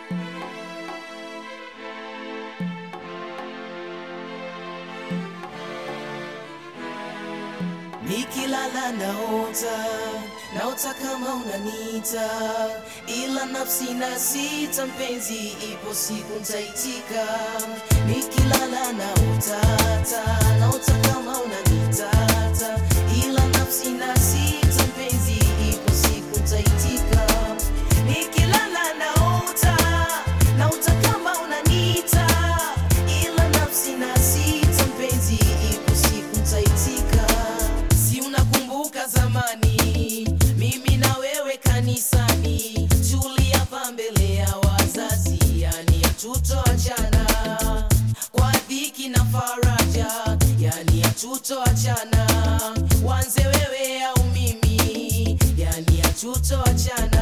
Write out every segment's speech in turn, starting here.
Nikilala naota, naota kama unanita, ila nafsi na sita, mpenzi, ipo siku ntaitika. Nikilala naota, ta, naota kama unanita, ta, ila nafsi na sita, mpenzi, ipo siku ntaitika. Nikilala naota, naota kama unanita, ila nafsi na sita, mpenzi, ipo siku ntaitika. Si unakumbuka zamani, mimi na wewe kanisani, tuliapa mbele ya wazazi, yani hatutoachana kwa dhiki na faraja, yani hatutoachana, wanze wewe au mimi, yani hatutoachana.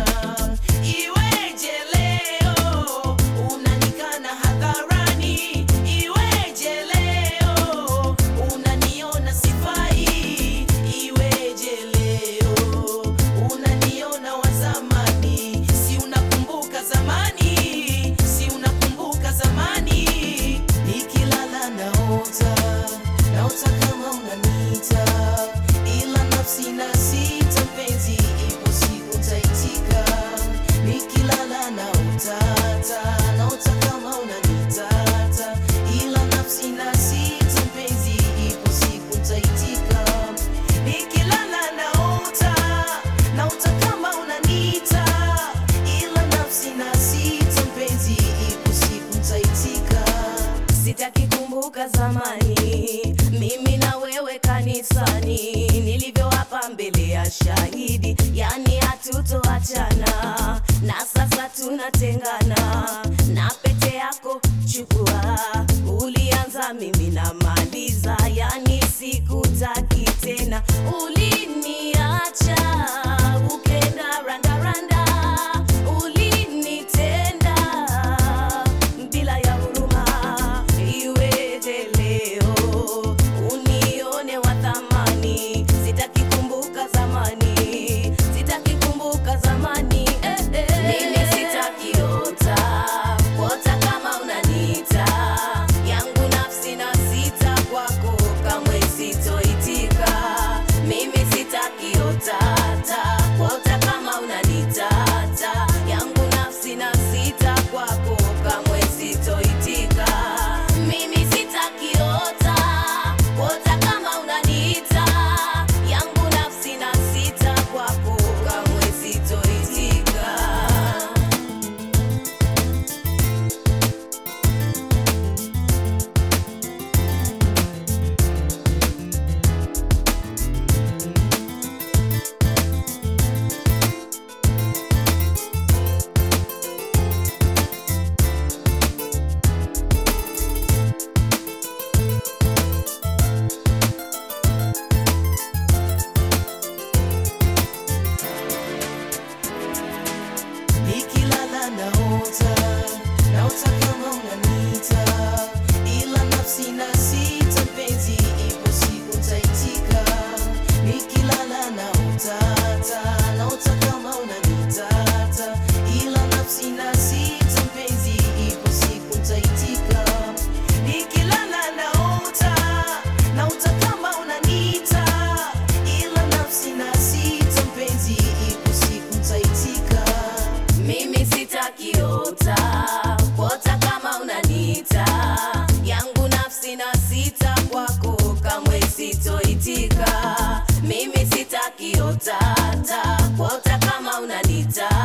Iweje leo unanikana hadharani, iweje leo unaniona sifai, iweje leo unaniona wa zamani, si unakumbuka zamani, si unakumbuka zamani, nikilala naota, naota kama unaniita, ila nafsi na sita, mpenzi, ipo siku ntaitika, nikilala naota, ta, naota kama unaniita, ta, ila nafsi na sita, mpenzi, ipo siku ntaitika, nikilala naota, naota kama unaniita, ila nafsi na sita, mpenzi, ipo siku ntaitika. Sitaki kumbuka zamani, mimi na wewe kanisani, nilivyoapa mbele ya shahidi, yani hatutoachana, na sasa tunatengana, na pete yako chukua, ulianza mimi namaliza, yani sikutaki tena, uliniacha ukenda randaranda, ulinitenda bila ya huruma. Iweje leo unione wa thamani? Sitaki kumbuka zamani, sitaki kumbuka zamani. Eh, eh. Mimi sitaki ota kuota kama unaniita yangu nafsi na sita kwako kamwe sitoitika. Mimi sitaki ota ta kuota kama unaniita ta yangu nafsi na sita kwako kamwe sitoitika. Mimi sitaki ota kuota kama unaniita yangu nafsi na sita kwako kamwe sitoitika. Nikilala naota, naota kama unaniita, ila nafsi na sita, mpenzi, ipo siku ntaitika. Nikilala naota, ta, naota kama unaniita, ta, ila nafsi na sita, mpenzi, ipo siku ntaitika. Nikilala naota, naota kama unaniita, ila nafsi na sita, mpenzi, ipo siku ntaitika. Mimi sitaki ota kuota kama unaniita yangu nafsi na sita kwako kamwe sitoitika. Mimi sitaki ota ta kuota kama unaniita